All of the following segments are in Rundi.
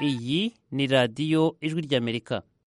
iyi ni radiyo ijwi ry'amerika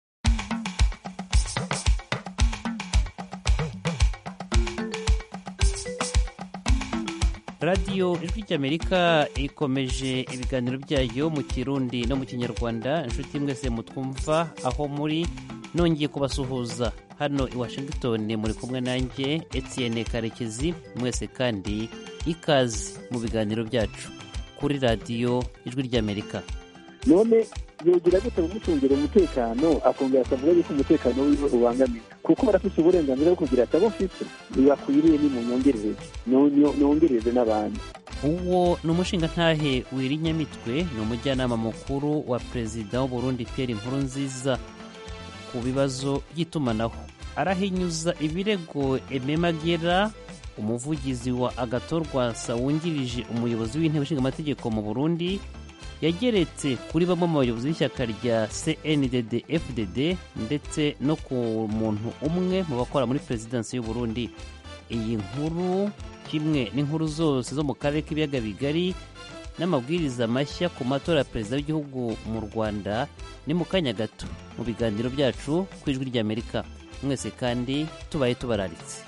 radiyo ijwi ry'amerika ikomeje ibiganiro byayo mu kirundi no mu kinyarwanda inshuti mwese mutwumva aho muri nongeye kubasuhuza hano i washington muri kumwe nanjye etienne karekezi mwese kandi ikaze mu biganiro byacu kuri radiyo ijwi ry'amerika none yogira gute kumucungira umutekano akongera akavuga yuko umutekano wiwe ubangamiwe kuko barafite uburenganzira bwo kugira ati abo mfite ntibakwiriye nimunyongerereze nongereze n'abandi uwo ni umushingantahe wirinyamitwe ni umujyanama mukuru wa perezida w'uburundi pierre nkurunziza ku bibazo by'itumanaho arahinyuza ibirego ememagera umuvugizi wa agatorwasa wungirije umuyobozi w'intebe ishinga amategeko mu burundi yageretse kuri bamwe mu bayobozi b'ishyaka rya cndd fdd ndetse no ku muntu umwe mu bakora muri perezidansi y'u Burundi iyi nkuru kimwe n'inkuru zose zo mu karere k'ibiyaga bigari n'amabwiriza mashya ku matora ya perezida w'igihugu mu rwanda ni mu kanya gato mu biganiro byacu ku ijwi ry'amerika mwese kandi tubaye tubararitse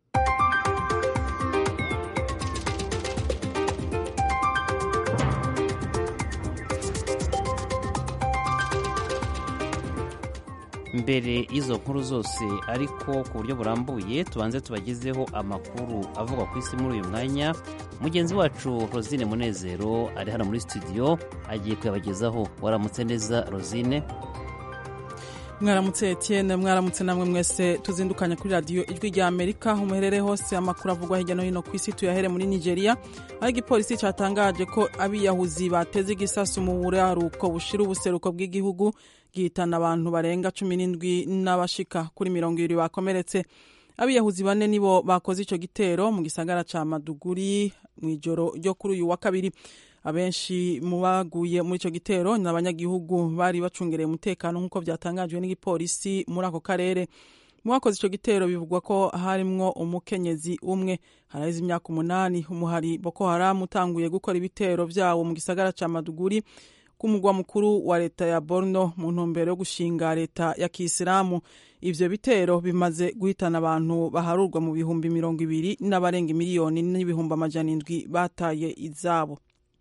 mbere y'izo nkuru zose ariko ku buryo burambuye tubanze tubagezeho amakuru avugwa ku isi muri uyu mwanya mugenzi wacu rosine munezero ari hano muri studio agiye kuyabagezaho waramutse neza rosine mwaramutse etienne mwaramutse namwe mwese tuzindukanya kuri radiyo ijwi rya amerika aho muherereye hose amakuru avugwa hirya no hino ku isi tuyahere muri nigeria aho igipolisi cyatangaje ko abiyahuzi bateze igisasu mu buraruko bushira ubuseruko bw'igihugu gihitana abantu barenga cumi n'indwi n'abashika kuri mirongo ibiri bakomeretse abiyahuzi bane nibo bakoze icyo gitero mu gisagara cya maduguri mu ijoro ryo kuri uyu wa kabiri abenshi mu baguye muri icyo gitero ni abanyagihugu bari bacungereye umutekano nk'uko byatangajwe n'igipolisi muri ako karere mu bakoze icyo gitero bivugwa ko harimwo umukenyezi umwe haraheze imyaka umunani umuhari boko haramu utanguye gukora ibitero byawo mu gisagara cya maduguri ku mugwa mukuru wa leta ya borno mu ntumbero yo gushinga leta ya kisilamu ivyo bitero bimaze guhitana abantu baharurwa mu bihumbi mirongo ibiri n'abarenga miliyoni n'ibihumbi amajana indwi bataye izabo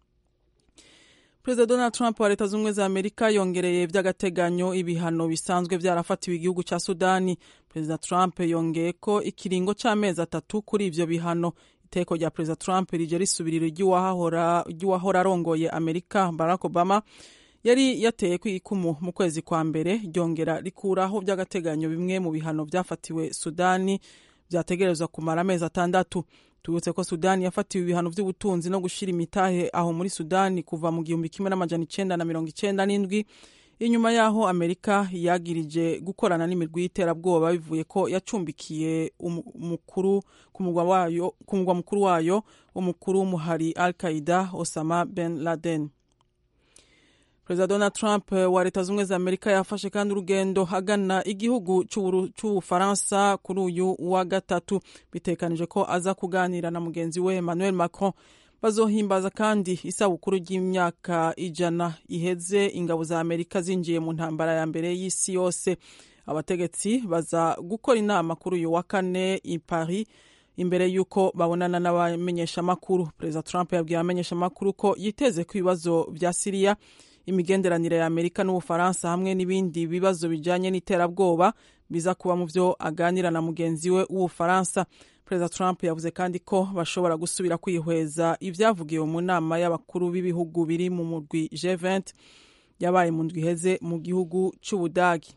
perezida donald trump wa leta z'ubumwe za amerika yongereye by'agateganyo ibihano bisanzwe byarafatiwe igihugu cya sudani perezida trump yongeye ko ikiringo cy'amezi atatu kuri ivyo bihano iteko rya perezida trump rije risubirira ry'uwahora arongoye amerika barack obama yari yateye ku ikumu mu kwezi kwa mbere ryongera rikuraho by'agateganyo bimwe mu bihano byafatiwe sudani byategerezwa kumara amezi atandatu tubutse ko sudani yafatiwe ibihano by'ubutunzi no gushyira imitahe aho muri sudani kuva mu gihumbi kimwe n'amajana icenda na mirongo icenda n'indwi inyuma y'aho amerika yagirije gukorana n'imirwi y'iterabwoba bivuye ko yacumbikiye umukuru ku mugwa mukuru wayo umukuru w'umuhari al qaida osama ben laden perezida donald trump wa leta z'ubumwe za amerika yafashe kandi urugendo agana igihugu cy'ubufaransa kuri uyu wa gatatu bitekanije ko aza kuganira na mugenzi we emmanuel macron bazohimbaza kandi isabukuru ry'imyaka ijana iheze ingabo za amerika zinjiye mu ntambara ya mbere y'isi yose abategetsi baza gukora inama kuri uyu wa kane i paris imbere y'uko babonana n'abamenyeshamakuru perezida trump yabwiye abamenyeshamakuru ko yiteze ku ibibazo bya siriya imigenderanire ya amerika n'ubufaransa hamwe n'ibindi bibazo bijyanye n'iterabwoba biza kuba mu byo aganira na mugenzi we w'ubufaransa perezida trump yavuze kandi ko bashobora gusubira kwihweza ibyavugiwe mu nama y'abakuru b'ibihugu biri mu murwi G20 yabaye mu ndwi iheze mu gihugu cy'ubudagi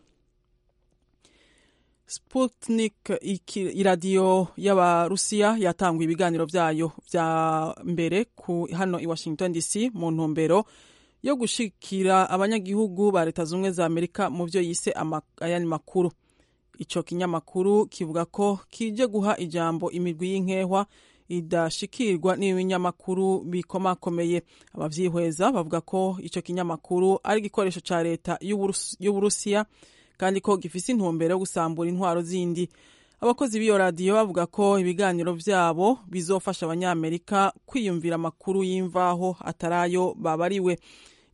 Sputnik iradiyo y'abarusiya yatanguye ibiganiro byayo bya mbere ku hano i Washington DC mu ntumbero yo gushikira abanyagihugu ba leta z'ubumwe za amerika mu byo yise ayandi makuru icyo kinyamakuru kivuga ko kije guha ijambo imirwi y'inkehwa idashikirwa n'ibinyamakuru bikomakomeye ababyihweza bavuga ko icyo kinyamakuru ari igikoresho cya leta y'uburusiya kandi ko gifise intumbero yo gusambura intwaro zindi abakozi b'iyo radiyo bavuga ko ibiganiro byabo bizofasha abanyamerika kwiyumvira amakuru y'imvaho atari ayo babariwe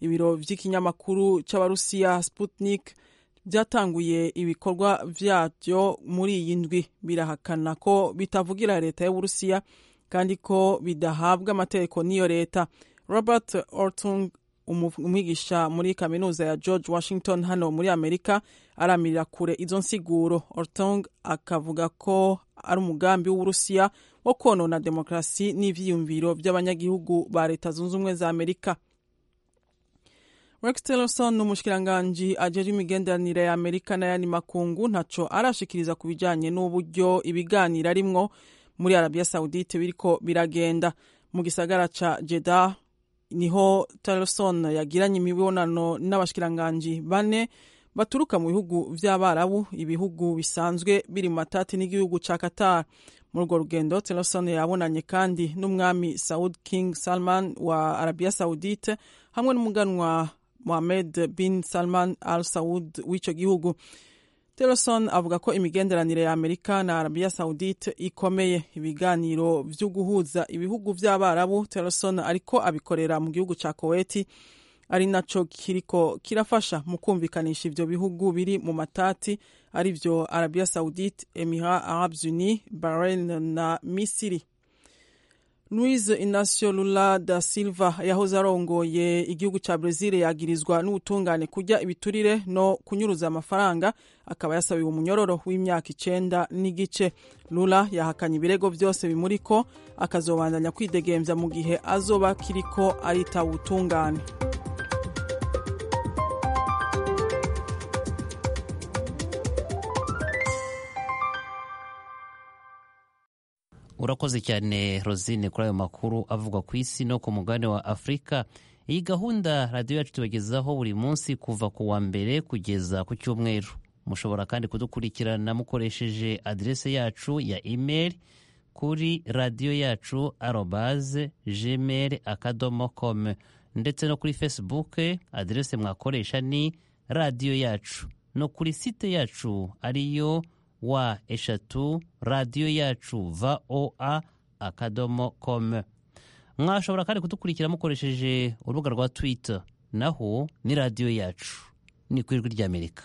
ibiro vy'ikinyamakuru c'abarusiya sputnik byatanguye ibikorwa vyavyo muri iyi ndwi birahakana ko bitavugira leta y'uburusiya kandi ko bidahabwa amategeko n'iyo leta robert ortung umwigisha muri kaminuza ya george washington hano muri amerika aramirira kure izo nsiguro ortung akavuga ko ari umugambi w'uburusiya wo konona demokarasi n'ivyiyumviro by'abanyagihugu ba leta zunze ubumwe za amerika rex tillerson umushikiranganji ajejwe imigenderanire ya amerika n'ayandi makungu ntaco arashikiriza ku bijanye n'uburyo ibiganiro arimwo muri arabiya saudite biriko biragenda mu gisagara ca jeddah niho tillerson yagiranye imibonano n'abashikiranganji bane baturuka mu bihugu vy'abarabu ibihugu bisanzwe biri mu matati n'igihugu ca qatar muri urwo rugendo tillerson yabonanye kandi n'umwami saud king salman wa arabiya saudite hamwe n'umuganwa mohamed bin salman al saud w'ico gihugu tillerson avuga ko imigenderanire ya amerika na arabiya saudite ikomeye ibiganiro vyo guhuza ibihugu vy'abarabu tillerson ariko abikorera mu gihugu ca koweti ari naco kiriko kirafasha mu kumvikanisha ivyo bihugu biri mu matati ari vyo arabia saudite emirat arabes unis bahrain na misiri Luiz Inacio Lula da Silva yahoze arongoye igihugu ca Brazil yagirizwa n'ubutungane kurya ibiturire no kunyuruza amafaranga akaba yasabiwe umunyororo w'imyaka icenda n'igice Lula yahakanye ibirego vyose bimuriko akazobandanya kwidegemvya mu gihe azoba kiriko aritaba ubutungane urakoze cyane rosine kuri ayo makuru avugwa ku isi no ku mugabane wa afurika iyi gahunda radiyo yacu tubagezaho buri munsi kuva ku wa mbere kugeza ku cyumweru mushobora kandi kudukurikirana mukoresheje aderese yacu ya imeri kuri radiyo yacu arobaze gmail akadomo com ndetse no kuri facebook aderese mwakoresha ni radiyo yacu no kuri site yacu ariyo wa eshatu radiyo yacu voa akadomo com mwashobora kandi kudukurikira mukoresheje urubuga rwa twitter naho ni radiyo yacu ni ku ijwi ry'amerika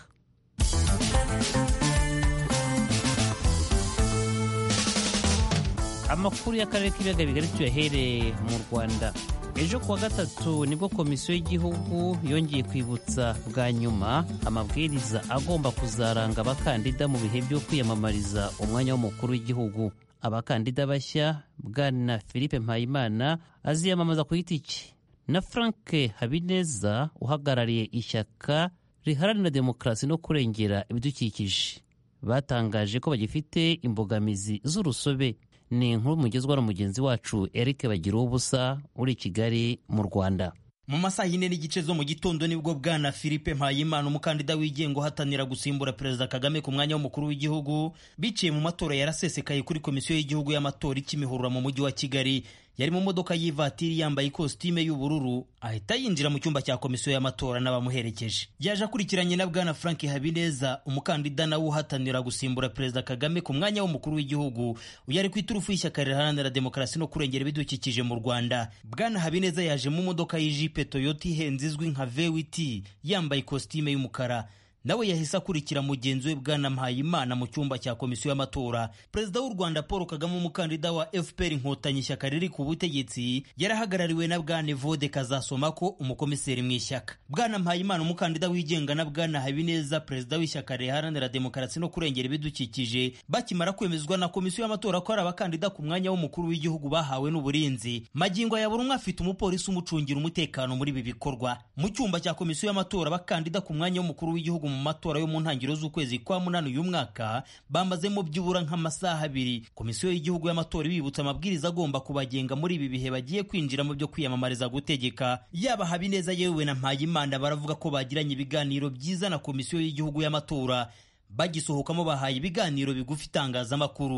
amakuru y'akarere k'ibiyaga bigari tuyahereye mu rwanda ejo kuwa gatatu nibwo komisiyo y'igihugu yongeye kwibutsa bwa nyuma amabwiriza agomba kuzaranga abakandida mu bihe byo kwiyamamariza umwanya w'umukuru w'igihugu abakandida bashya bwana philippe mpayimana aziyamamaza ku giti cye na frank habineza uhagarariye ishyaka riharanira demokarasi no kurengera ibidukikije batangaje ko bagifite imbogamizi z'urusobe ni inkuru mugezwa na mugenzi wacu eric bagira ubusa uri i kigali mu rwanda mu masaha yine n'igice zo mu gitondo nibwo bwana philippe mpayimana umukandida wigenga uhatanira gusimbura perezida kagame ku mwanya w'umukuru w'igihugu biciye mu matora yarasesekaye kuri komisiyo y'igihugu y'amatora ikimihurura mu mujyi wa kigali yari mu modoka y'ivatiri yambaye ikositime y'ubururu ahita yinjira mu cyumba cya komisiyo y'amatora n'abamuherekeje yaje akurikiranye na bwana frank habineza umukandida nawe uhatanira gusimbura perezida kagame ku mwanya w'umukuru w'igihugu uyu ari ku iturufu y'ishyaka riharanira demokarasi no kurengera ibidukikije mu rwanda bwana habineza yaje mu modoka y'ijipe toyota ihenze izwi nka vewiti yambaye ikositime y'umukara nawe yahise akurikira mugenzi we bwana mpayimana mu cyumba cya komisiyo y'amatora perezida w'u rwanda paul kagame umukandida wa fpr inkotanyi ishyaka riri ku butegetsi yarahagarariwe na bwana evode kazasomako umukomiseri mu ishyaka bwana mpayimana umukandida wigenga na bwana habineza perezida w'ishyaka riharanira demokarasi no kurengera ibidukikije bakimara kwemezwa na komisiyo y'amatora ko ari abakandida ku mwanya w'umukuru w'igihugu bahawe n'uburinzi magingo ya buri umwe afite umupolisi umucungira umutekano muri ibi bikorwa mu cyumba cya komisiyo y'amatora abakandida ku mwanya w'umukuru w'igihugu mu matora yo mu ntangiriro z'ukwezi kwa munani uyu mwaka bamazemo byibura nk'amasaha abiri komisiyo y'igihugu y'amatora ibibutsa amabwiriza agomba kubagenga muri ibi bihe bagiye kwinjira mu byo kwiyamamariza gutegeka yaba habineza yewe na mpayimana baravuga ko bagiranye ibiganiro byiza na komisiyo y'igihugu y'amatora bagisohokamo bahaye ibiganiro bigufi itangazamakuru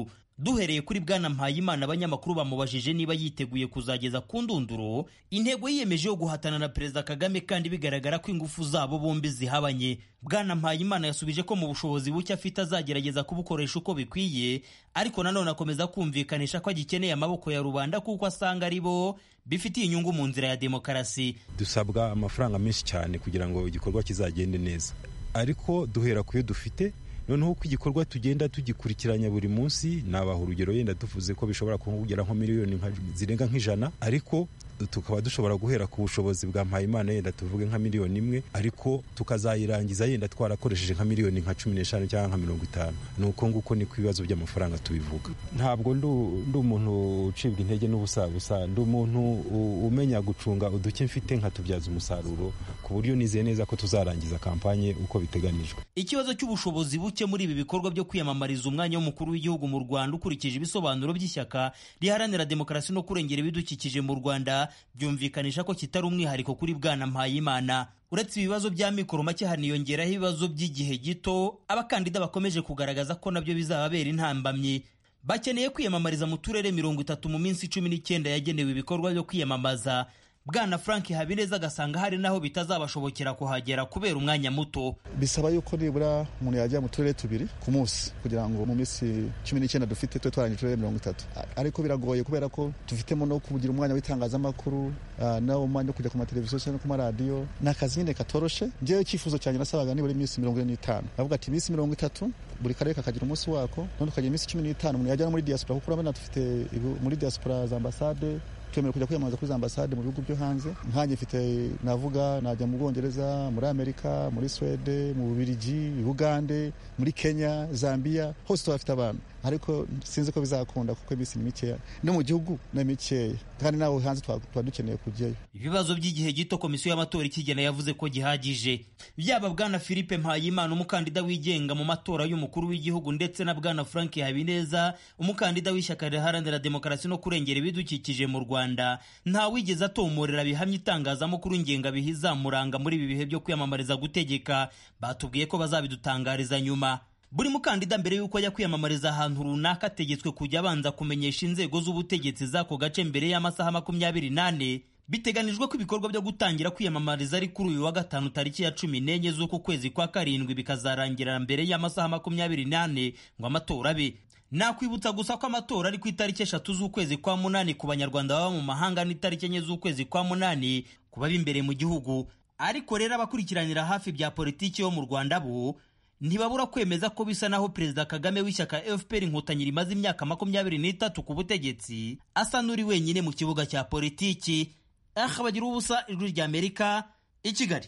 duhereye kuri bwana mpayimana abanyamakuru bamubajije niba yiteguye kuzageza ku ndunduro intego yiyemeje yo guhatana na perezida kagame kandi bigaragara ko ingufu zabo bombi zihabanye bwana mpayimana yasubije ko mu bushobozi buke afite azagerageza kubukoresha uko bikwiye ariko nanone akomeza kumvikanisha ko agikeneye amaboko ya rubanda kuko asanga ari bo bifitiye inyungu mu nzira ya demokarasi dusabwa amafaranga menshi cyane kugira ngo igikorwa kizagende neza ariko duhera ku yo dufite noneho uko igikorwa tugenda tugikurikiranya buri munsi nabaha urugero yenda tuvuze ko bishobora kugera nko miliyoni zirenga nk'ijana ariko tukaba dushobora guhera ku bushobozi bwa mpayimana yenda tuvuge nka miliyoni imwe ariko tukazayirangiza yenda twarakoresheje nka miliyoni nka cumi n'eshanu cyangwa nka mirongo itanu ni uko nguko niko ibibazo by'amafaranga tubivuga ntabwo ndi umuntu ucibwa intege n'ubusabusa ndi umuntu umenya gucunga uduke mfite nkatubyaza umusaruro ku buryo nizeye neza ko tuzarangiza kampanye uko biteganijwe ikibazo cy'ubushobozi buke muri ibi bikorwa byo kwiyamamariza umwanya w'umukuru w'igihugu mu rwanda ukurikije ibisobanuro by'ishyaka riharanira demokarasi no kurengera ibidukikije mu rwanda byumvikanisha ko kitari umwihariko kuri bwana mpayimana uretse ibibazo bya mikoro make haniyongeraho ibibazo by'igihe gito abakandida bakomeje kugaragaza ko nabyo bizababera intambamyi bakeneye kwiyamamariza mu turere mirongo itatu mu minsi cumi n'icyenda yagenewe ibikorwa byo kwiyamamaza bwana frank habineza agasanga hari naho bitazabashobokera kuhagera kubera umwanya muto bisaba yuko nibura umuntu yajya mu turere tubiri ku munsi kugira ngo mu minsi cumi n'icyenda dufite tube twarangije uturere mirongo itatu ariko biragoye kubera ko dufitemo no kugira umwanya w'itangazamakuru nawo umwanya wo kujya ku mateleviziyo no ku maradiyo ni akazi nyine katoroshe njyewe icyifuzo cyanjye nasabaga nibura iminsi mirongo ine n'itanu bavuga ati iminsi mirongo itatu buri karere kakagira umunsi wako none tukagira iminsi cumi n'itanu umuntu yajya no muri diaspora kuko urabona dufite muri diaspora za ambasade twemerewe kujya kwiyamamaza kuri za ambasade mu bihugu byo hanze nkanjye mfite navuga najya mu bwongereza muri amerika muri swede mu bubirigi bugande muri kenya zambia hose tuhafite abantu ariko sinzi ko bizakunda kuko iminsi ni mikeya no mu gihugu ni mikeya kandi nawe hanze tuba dukeneye kujyayo ibibazo by'igihe gito komisiyo y'amatora ikigena yavuze ko gihagije byaba bwana philippe mpayimana umukandida wigenga mu matora y'umukuru w'igihugu ndetse na bwana frank habineza umukandida w'ishyaka riharanira demokarasi no kurengera ibidukikije mu rwanda nta wigeze atomorera bihamya itangazamakuru ngengabihe izamuranga muri ibi bihe byo kwiyamamariza gutegeka batubwiye ko bazabidutangariza nyuma buri mukandida mbere y'uko ajya kwiyamamariza ahantu runaka ategetswe kujya abanza kumenyesha inzego z'ubutegetsi z'ako gace mbere y'amasaha makumyabiri n'ane biteganijwe ko ibikorwa byo gutangira kwiyamamariza ari kuri uyu wa gatanu tariki ya cumi n'enye z'uku kwezi kwa karindwi bikazarangira mbere y'amasaha makumyabiri n'ane ngo amatora abe nakwibutsa gusa ko amatora ari ku itariki eshatu z'ukwezi kwa munani ku banyarwanda baba mu mahanga n'itariki enye z'ukwezi kwa munani ku baba imbere mu gihugu ariko rero abakurikiranira hafi bya politiki yo mu rwanda bo ntibabura kwemeza ko bisa naho perezida kagame w'ishyaka fpr inkotanyi rimaze imyaka makumyabiri n'itatu ku butegetsi asa n'uri wenyine mu kibuga cya politiki aha bagira ubusa ijwi rya amerika i kigali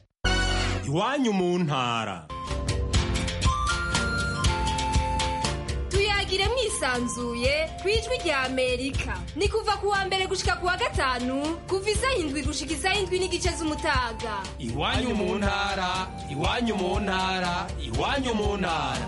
iwanyu mu ntara tuyagire mwisanzuye ku ijwi rya amerika ni kuva ku wa mbere gushika ku wa gatanu kuva isaha indwi gushika isaha indwi n'igice z'umutaga iwanyu mu ntara iwanyu mu ntara iwanyu mu ntara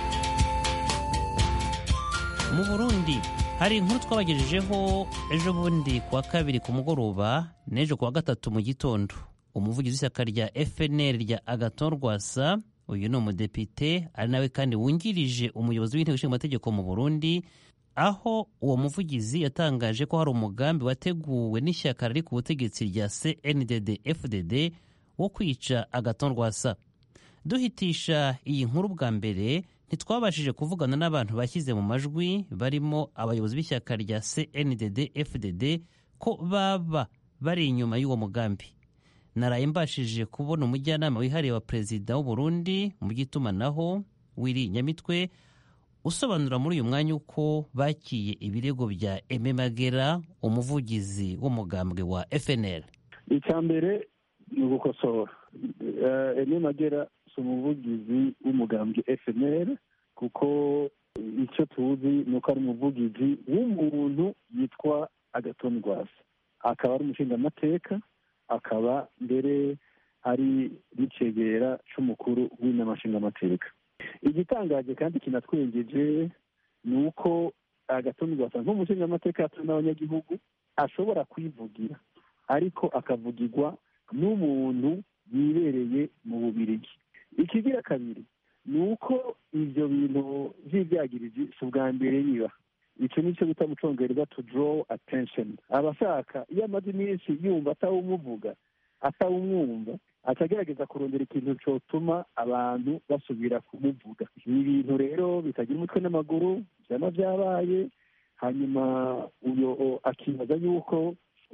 mu burundi hari inkuru twabagejejeho ejo bundi ku wa kabiri ku mugoroba n'ejo ku wa gatatu mu gitondo umuvugizi w'ishyaka rya fnr rya agaton rwasa uyu ni umudepite ari nawe kandi wungirije umuyobozi w'inteko ishinga amategeko mu burundi aho uwo muvugizi yatangaje ko hari umugambi wateguwe n'ishyaka riri ku butegetsi rya cndd fdd wo kwica agaton rwasa duhitisha iyi nkuru bwa mbere ntitwabashije kuvugana n'abantu bashyize mu majwi barimo abayobozi b'ishyaka rya cndd fdd ko baba bari inyuma y'uwo mugambi naraye mbashije kubona umujyanama wihariye wa perezida w'u Burundi mu by'itumanaho wiri nyamitwe usobanura muri uyu mwanya uko bakiye ibirego bya eme magera umuvugizi w'umugambwe wa fnl icya mbere ni ugukosora eme magera si umuvugizi w'umugambwe fnl kuko icyo tuzi ni uko ari umuvugizi w'umuntu yitwa agatoni rwasa akaba ari umushingamateka akaba mbere ari n'icegera cy'umukuru w'inama nshingamateka igitangaje kandi kinatwengeje ni uko agatoni rwasa nk'umushingamateka yatowe n'abanyagihugu ashobora kwivugira ariko akavugirwa n'umuntu yibereye mu bubirigi ikigira kabiri ni uko ibyo bintu by'ibyagiriji si ubwa mbere biba icyo nicyo bita mu cyongereza to draw attention abashaka iyo amaze iminsi yumva atawumuvuga atawumwumva atagerageza kurondera ikintu cyotuma abantu basubira kumuvuga ni ibintu rero bitagira umutwe n'amaguru byaba byabaye hanyuma uyo akibaza yuko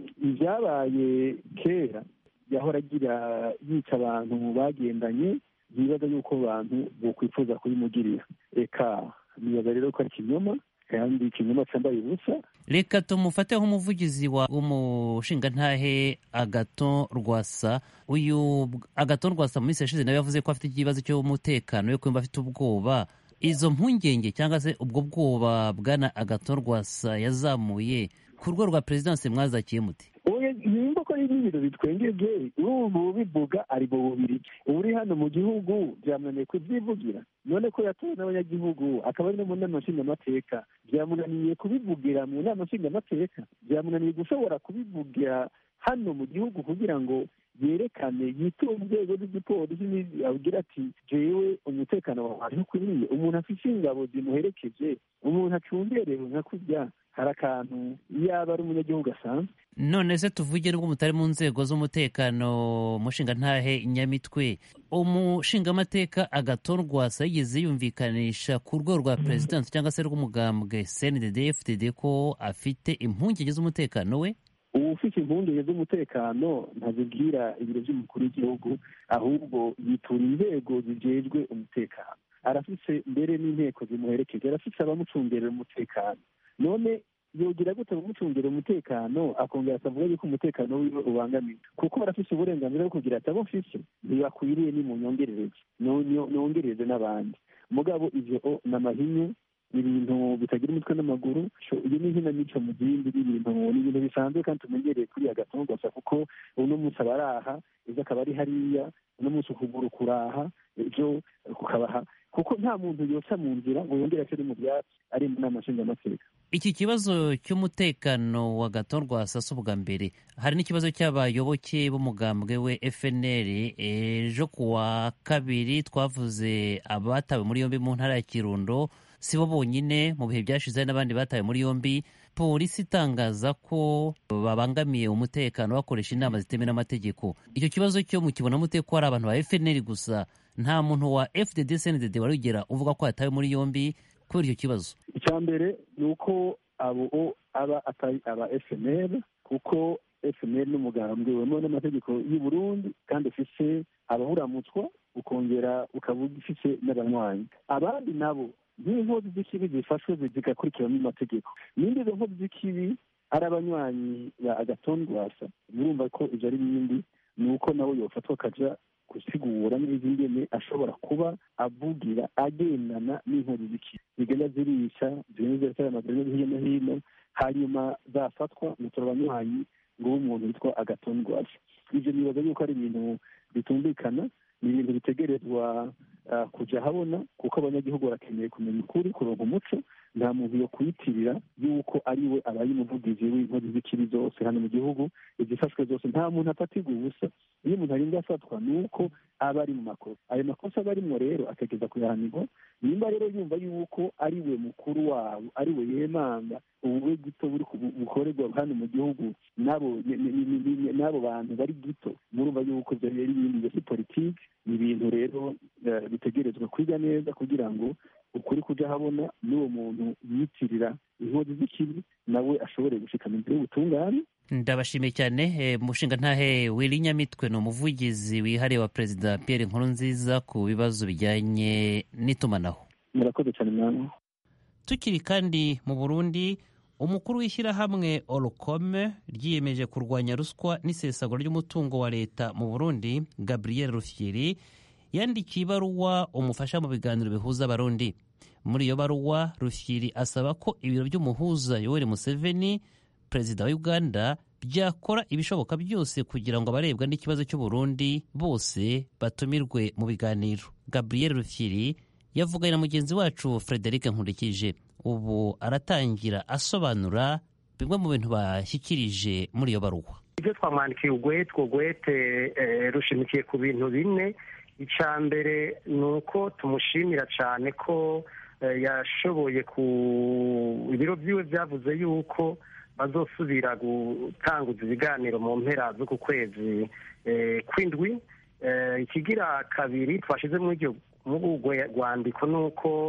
ibyabaye kera yahora agira yica abantu bagendanye yibaza yuko abantu bokwifuza kubimugirira reka nibaza rero ko ari ikinyoma kandi ikinyoma cyambaye ubusa reka tumufate nk'umuvugizi wa umushingantahe agato rwasa uyu agato rwasa mu minsi yashize nawe yavuze ko afite ikibazo cy'umutekano yo kumva afite ubwoba izo mpungenge cyangwa se ubwo bwoba bwana agato rwasa yazamuye ku rwego rwa perezidansi mwazakiye muti nimba ko ari ibintu bitwengeje ubu bivuga ari mu bubiri uri hano mu gihugu byamunaniye kubyivugira none ko yatowe n'abanyagihugu akaba ari no mu nama nshingamateka byamunaniye kubivugira mu nama nshingamateka byamunaniye gushobora kubivugira hano mu gihugu kugira ngo yerekane yiture inzego z'igipolisi abwira ati jewe umutekano wawe ntukwiriye umuntu afite ingabo zimuherekeje umuntu acungerewe nka kurya hari akantu yaba ari umunyagihugu asanzwe none se tuvuge nubwo mutari mu nzego z'umutekano mushingantahe nyamitwe umushingamateka agatorwasa yigeze yumvikanisha ku rwego rwa perezidansi cyangwa se rw'umugambwe cndd fdd ko afite impungenge z'umutekano we ubu ufite impungenge z'umutekano ntazibwira ibiro by'umukuru w'igihugu ahubwo yitura inzego zijejwe umutekano arafise mbere n'inteko zimuherekeje arafise abamucungerera umutekano none yogira gute kumucungira umutekano akongera akavuga yuko umutekano wiwe ubangamiwe kuko barafise uburenganzira bwo kugira ati abo mfise ntibakwiriye ni mu nyongerereze nongereze n'abandi mugabo ivyo ni amahinyu ni ibintu bitagira umutwe n'amaguru iyo ni inkinamico mu zindi n'ibintu ni ibintu bisanzwe kandi tumenyereye kuri agatongo gusa kuko uno munsi aba ari aha ejo akaba ari hariya uno munsi ukuguru kuraha ejo kukabaha kuko nta muntu yoca mu nzira ngo yongere ace mu byatsi ari mu nama nshingamateka iki kibazo cy'umutekano wa gato rwasasa ubwa mbere hari n'ikibazo cy'abayoboke b'umugambwe we fnr ejo ku wa kabiri twavuze abatawe muri yombi mu ntara ya kirundo si bo bonyine mu bihe byashize hari n'abandi batawe muri yombi polisi itangaza ko babangamiye umutekano bakoresha inama zitemewe n'amategeko icyo kibazo cyo mukibona mute ko hari abantu ba fnr gusa nta muntu wa fdd cndd warugera uvuga ko yatawe muri yombi kubera icyo kibazo icya mbere ni uko abo aba atari aba fnr kuko fnr n'umugambwe wemewe n'amategeko y'u burundi kandi ufise abawuramutswa ukongera ukaba ufise n'abanywanyi abandi nabo nk'inkozi z'ikibi zifashwe zigakurikiranwa n'amategeko n'indi izo nkozi z'ikibi ari abanywanyi ba agatondwasa murumva ko ibyo ari bindi ni uko nawe yofatwa akaja gusigura neza ingene ashobora kuba avugira agendana n'inkozi z'ikibi zigenda zirisha zigenda ziratera amagereza hirya no hino hanyuma zafatwa mutora abanywanyi ngo umuntu witwa agatondwasa ibyo nibaza yuko ari ibintu bitumvikana ni ibintu bitegerezwa kujya habona kuko abanyagihugu barakeneye kumenya ukuri kuronka umuco nta muntu yo kuyitirira yuko ari we abaye umuvugizi w'inkozi z'ikibi zose hano mu gihugu izifashwe zose nta muntu afatirwa ubusa iyo umuntu arinda afatwa ni uko aba ari mu makosa ayo makosa aba arimwo rero ategeza kuyahanirwa nimba rero yumva yuko ari we mukuru wabo ari we yemanga ubuwe gito buri bukorerwa hano mu gihugu n'abo n'abo bantu bari gito murumva yuko ibyo rero ibindi byo si politiki ni ibintu rero bitegerezwa kwiga neza kugira ngo ukuri kujya habona n'uwo muntu yitirira inkozi z'ikibi nawe ashobore gushikana imbere y'ubutungane ndabashimiye cyane mushinga ntahe wiri nyamitwe ni umuvugizi wihariye wa perezida Pierre Nkurunziza ku bibazo bijyanye n'itumanaho murakoze cyane mwana tukiri kandi mu burundi umukuru w'ishyirahamwe orukome ryiyemeje kurwanya ruswa n'isesagura ry'umutungo wa leta mu burundi gabriel rufyiri yandikiye ibaruwa umufasha mu biganiro bihuza abarundi muri iyo baruwa rufyiri asaba ko ibiro by'umuhuza yoweri museveni perezida wa uganda byakora ibishoboka byose kugira ngo abarebwa n'ikibazo cy'uburundi bose batumirwe mu biganiro gabriel rufyiri yavuganye na mugenzi wacu frederic nkurikije ubu aratangira asobanura bimwe mu bintu bashyikirije muri iyo baruwa ibyo twamwandikiye ugwete ugwete rushimikiye ku bintu bine icya mbere ni uko tumushimira cyane ko yashoboye ku ibiro byiwe byavuze yuko bazosubira gutanguza ibiganiro mu mpera z'uku kwezi kw'indwi ikigira kabiri twashyize muri iryo rwandiko ni uko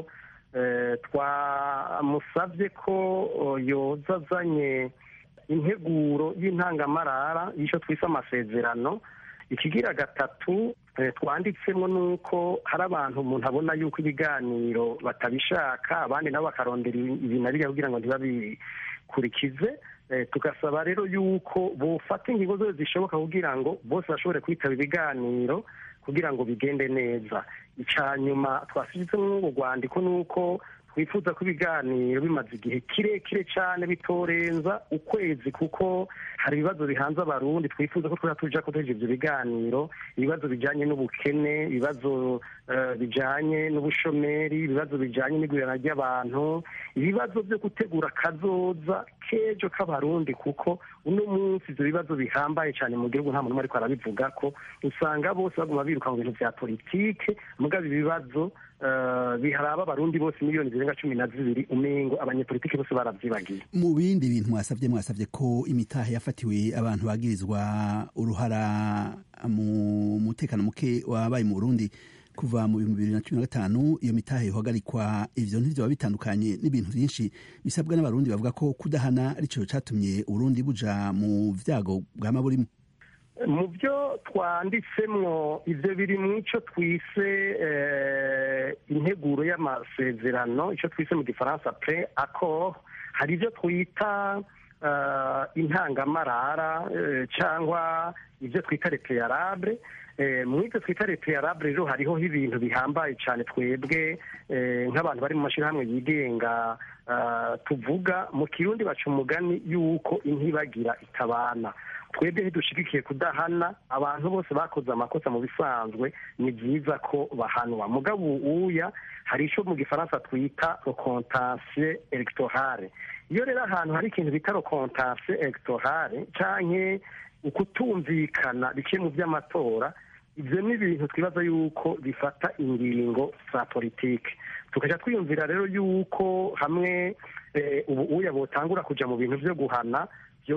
twamusabye ko yoza azanye integuro y'intangamarara y'icyo twise amasezerano ikigira gatatu twanditsemo ni uko hari abantu umuntu abona yuko ibiganiro batabishaka abandi nabo bakarondera ibi na biriya kugira ngo ntibabikurikize tugasaba rero yuko bufata ingingo zose zishoboka kugira ngo bose bashobore kwitaba ibiganiro kugira ngo bigende neza icya nyuma twashyizemo urwo rwandiko ni uko twifuza ko ibiganiro bimaze igihe kirekire cyane bitorenza ukwezi kuko hari ibibazo bihanze abarundi twifuza ko twaba tujya kuteje ibyo biganiro ibibazo bijyanye n'ubukene ibibazo bijyanye n'ubushomeri ibibazo bijyanye n'igurana ry'abantu ibibazo byo gutegura akazoza k'ejo k'abarundi kuko uno munsi ibyo bibazo bihambaye cyane mu gihugu nta muntu umwe ariko arabivuga ko usanga bose baguma biruka mu bintu bya politike mugabo ibibazo biharaba abarundi bose miliyoni zirenga cumi na zibiri umengo abanyepolitiki bose barabyibagiye mu bindi bintu mwasabye mwasabye ko imitahe yafatiwe abantu bagirizwa uruhara mu mutekano muke wabaye mu burundi kuva mu bihumbi bibiri na cumi na gatanu iyo mitahe ihagarikwa ivyo ntivyoba bitandukanye n'ibintu vyinshi bisabwa n'abarundi bavuga ko kudahana arico catumye uburundi buja mu vyago bwama burimo mu byo twanditsemwo ibyo biri mu icyo twise integuro y'amasezerano icyo twise mu gifaransa pre accord hari ibyo twita intangamarara cyangwa ibyo twita repeyarable mu ibyo twita repeyarable rero hariho ibintu bihambaye cyane twebwe nk'abantu bari mu mashyirahamwe yigenga tuvuga mu kirundi baca umugani y'uko intibagira itabana twebwe ntidushigikiye kudahana abantu bose bakoze amakosa mu bisanzwe ni byiza ko bahanwa mugabo uya hari icyo mu gifaransa twita rokontansiye elegitohare iyo rero ahantu hari ikintu bita rokontansiye elegitohare cyangwa ukutumvikana biciye mu by'amatora ibyo ni ibintu twibaza yuko bifata ingingo za politiki tukajya twiyumvira rero yuko hamwe ubu uya butangura kujya mu bintu byo guhana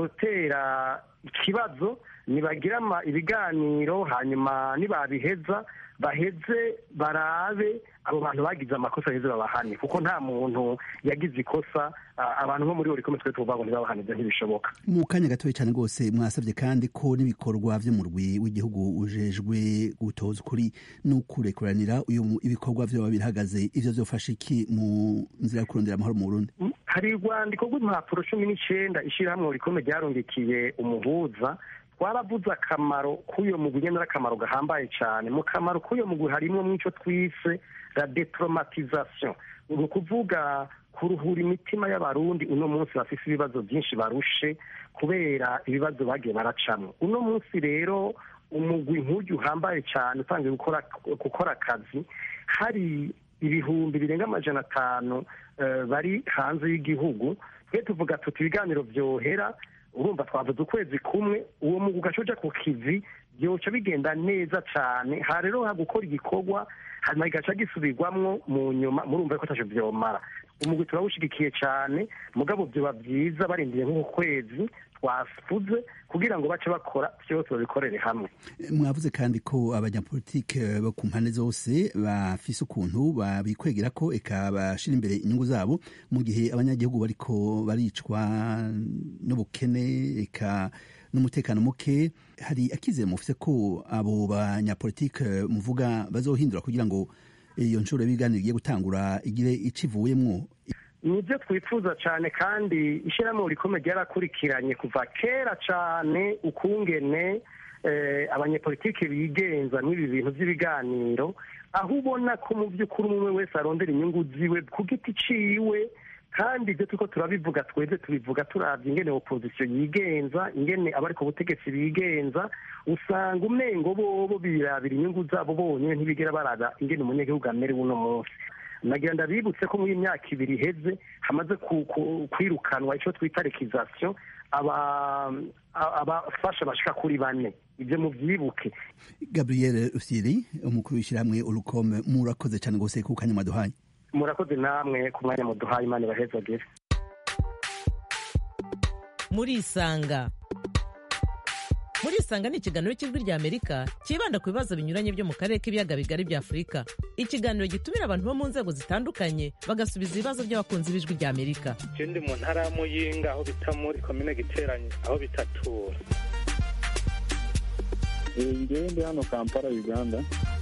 byotera ikibazo nibagira ibiganiro hanyuma nibabiheza baheze barabe abo bantu bagize amakosa heze babahane kuko nta muntu yagize ikosa abantu nko muri buri komite twe tuvuga ngo ntibabahanize ntibishoboka mu kanya gatoya cyane rwose mwasabye kandi ko n'ibikorwa by'umurwi w'igihugu ujejwe gutoza ukuri n'ukurekuranira ibikorwa byaba birahagaze ivyo vyofasha iki mu nzira yo kurondera amahoro mu burundi hari urwandiko rw'impapuro cumi n'icyenda ishyirahamwe rikomeye ryarungikiye umuhuza twaravuze akamaro k'uyo mugwi nyine akamaro gahambaye cyane mu kamaro k'uyo mugwi harimo mw'icyo twise la detromatization ni ukuvuga kuruhura imitima y'abarundi uno munsi bafite ibibazo byinshi barushe kubera ibibazo bagiye baracamo uno munsi rero umugwi nk'ujya uhambaye cyane utangiye gukora akazi hari ibihumbi birenga amajana atanu bari hanze y'igihugu twe tuvuga tuti ibiganiro byohera urumva twavuze ukwezi kumwe uwo mugwi ugaca uja ku kivi byoca bigenda neza cyane ha rero ha gukora igikorwa hanyuma kigaca gisubirwamwo mu nyuma murumva ko ataco vyomara umugwi turawushigikiye cyane mugabo vyoba vyiza barindiye nk'uku kwezi twavuze kugira ngo bace bakora vyose babikorere hamwe mwavuze kandi ko abanyapolitike bo ku mpande zose bafise ukuntu babikwegera ko eka bashira imbere inyungu zabo mu gihe abanyagihugu bariko baricwa n'ubukene eka n'umutekano muke hari akizere mufise ko abo banyapolitike muvuga bazohindura kugira ngo iyo nshuro y'ibiganiro igiye gutangura igire ico ivuyemwo nibyo twifuza cyane kandi ishyirahamwe rikomeye ryarakurikiranye kuva kera cyane ukungene abanyepolitiki bigenza n'ibi bintu by'ibiganiro aho ubona ko mu by'ukuri umwe wese arondera inyungu ziwe ku giti ciwe kandi ibyo turiko turabivuga twebwe tubivuga turavye ingene opozisiyo yigenza ingene abari ku butegetsi bigenza usanga umengo bobo birabira inyungu zabo bonyene ntibigera baraba ingene umunyagihugu amerewe uno munsi nagira ndabibutse ko muri imyaka ibiri iheze hamaze kwirukanwa icyo twita rekizasiyo abafasha bashika kuri bane ibyo mubyibuke gabriel usiri umukuru w'ishyirahamwe urukome murakoze cyane rwose ku kanya mwaduhaye murakoze namwe ku mwanya muduhaye imana ibahezagire murisanga murisanga ni ikiganiro cy'ijwi rya amerika cyibanda ku bibazo binyuranye byo mu karere k'ibiyaga bigari bya afurika ikiganiro gitumira abantu bo mu nzego zitandukanye bagasubiza ibibazo by'abakunzi b'ijwi rya amerika je ndi mu ntara ya muyinga aho bita muri komine giteranye aho bitatura ngewe ndi hano kampala uganda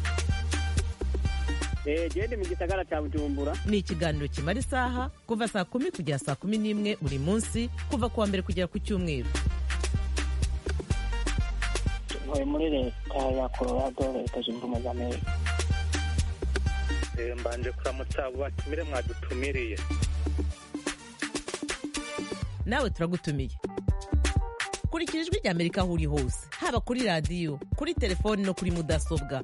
gende mu gisagara cya bujumbura ni ikiganiro kimara isaha kuva saa kumi kugera saa kumi n'imwe buri munsi kuva ku wa mbere kugera ku cyumweru ntuye muri leta ya colorado leta zunze ubumwe za amerika Eh, mbanje kuramutsa abo batumire mwadutumiriye nawe turagutumiye kurikira ijwi rya amerika aho uri hose haba kuri radiyo kuri telefoni no kuri mudasobwa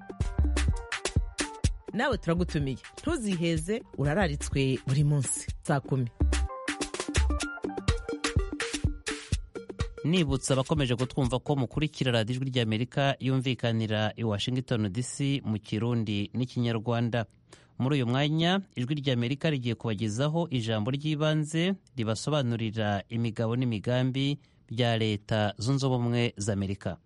nawe turagutumiye ntuziheze urararitswe buri munsi saa kumi nibutsa abakomeje kutwumva ko mukurikira radiyo ijwi ry'amerika yumvikanira i washington dc mu kirundi n'ikinyarwanda muri uyu mwanya ijwi ry'amerika rigiye kubagezaho ijambo ry'ibanze ribasobanurira imigabo n'imigambi bya leta zunze ubumwe za amerika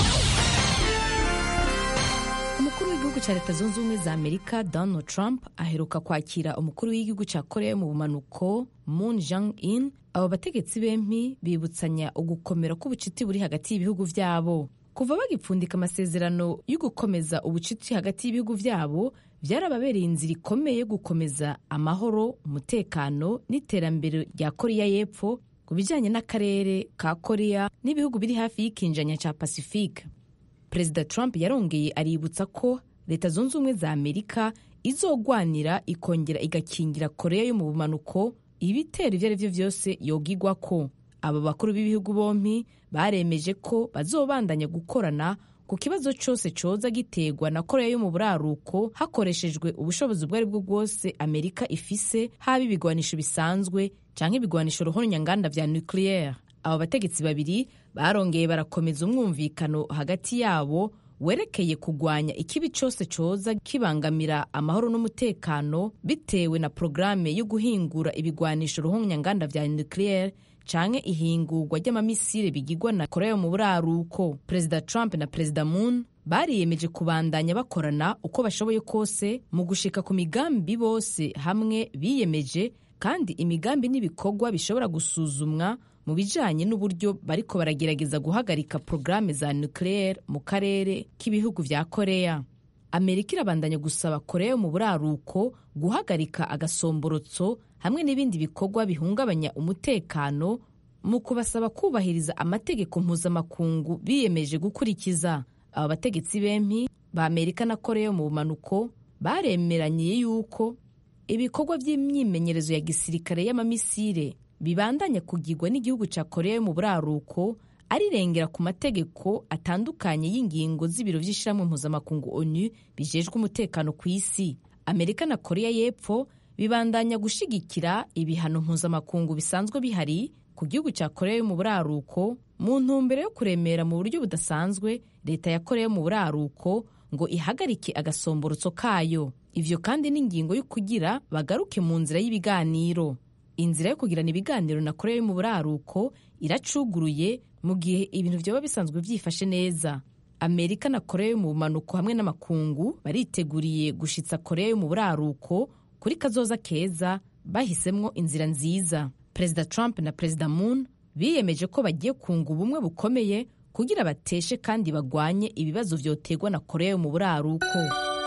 umukuru w'igihugu cya leta zunze ubumwe za amerika donald trump aheruka kwakira umukuru w'igihugu cya korea mu bumanuko moon jang in abo bategetsi bempi bibutsanya ugukomera k'ubucuti buri hagati y'ibihugu byabo kuva bagipfundika amasezerano yo gukomeza ubucuti hagati y'ibihugu byabo byarababereye inzira ikomeye yo gukomeza amahoro umutekano n'iterambere rya korea y'epfo ku bijyanye n'akarere ka korea n'ibihugu biri hafi y'ikinjanya cya pacifique perezida trump yarongeye aributsa ko leta zunze ubumwe za amerika izogwanira ikongera igakingira korea yo mu bumanuko ibitero ibyo ari byo byose yogigwa ko aba bakuru b'ibihugu bombi baremeje ko bazobandanya gukorana ku kibazo cyose cyoza giterwa na korea yo mu buraruko hakoreshejwe ubushobozi ubwo ari bwo bwose amerika ifise haba ibigwanisho bisanzwe cyangwa ibigwanisho ruhonyanganda vya nucleaire aba bategetsi babiri barongeye barakomeza umwumvikano hagati yabo werekeye kugwanya ikibi cyose cyoza kibangamira amahoro n'umutekano bitewe na porogaramu yo guhingura ibigwanisho ruhonyanganda vya nucleaire canke ihingurwa ry'amamisire bigirwa na korea yo mu buraruko perezida trump na perezida moon bariyemeje kubandanya bakorana uko bashoboye kose mu gushika ku migambi bose hamwe biyemeje kandi imigambi n'ibikorwa bishobora gusuzumwa mu bijanye n'uburyo bariko baragerageza guhagarika porogaramu za nucleaire mu karere k'ibihugu vya korea amerika irabandanya gusaba korea yo mu buraruko guhagarika agasomborotso hamwe n'ibindi bikorwa bihungabanya umutekano mu kubasaba kubahiriza amategeko mpuzamakungu biyemeje gukurikiza aba bategetsi bempi ba amerika na korea yo mu bumanuko baremeranye yuko ibikorwa by'imyimenyerezo ya gisirikare y'amamisire bibandanya kugirwa n'igihugu cya korea yo mu buraruko arirengera ku mategeko atandukanye y'ingingo z'ibiro by'ishyirahamwe mpuzamakungu onu bijejwe umutekano ku isi amerika na korea y'epfo bibandanya gushigikira ibihano mpuzamakungu bisanzwe bihari ku gihugu cya korea yo mu buraruko mu ntumbero yo kuremera mu buryo budasanzwe leta ya korea yo mu buraruko ngo ihagarike agasomborotso kayo ivyo kandi n'ingingo yo kugira bagaruke mu nzira y'ibiganiro inzira yo kugirana ibiganiro na korea yo mu buraruko iracuguruye mu gihe ibintu vyoba bisanzwe vyifashe neza amerika na korea yo mu bumanuko hamwe n'amakungu bariteguriye gushitsa korea yo mu buraruko kuri kazoza keza bahisemwo inzira nziza perezida trump na perezida moon biyemeje ko bagiye kunga ubumwe bukomeye kugira bateshe kandi bagwanye ibibazo vyoterwa na korea yo mu buraruko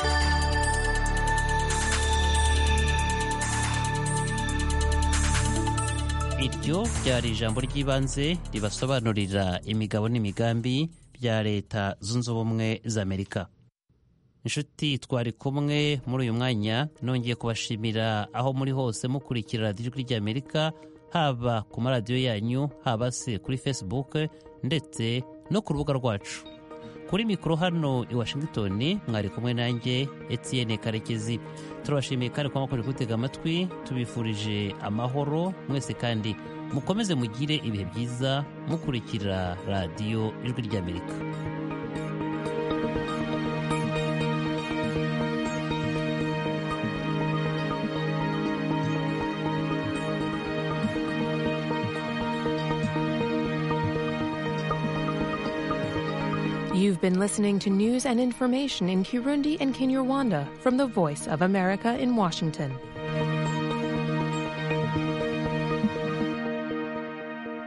iryo ryari ijambo ry'ibanze ribasobanurira imigabo n'imigambi bya leta zunze ubumwe za amerika inshuti twari kumwe muri uyu mwanya nongeye kubashimira aho muri hose mukurikira radiyo ijwi ry'amerika haba ku maradiyo yanyu haba se kuri facebook ndetse no ku rubuga rwacu kuri mikoro hano i washington mwari kumwe nanjye etienne karekezi turabashimiye kandi kuba mwakomeje kutega amatwi tubifurije amahoro mwese kandi mukomeze mugire ibihe byiza mukurikira radiyo ijwi ry'amerika You've been listening to news and information in Kirundi and Kinyarwanda from the Voice of America in Washington.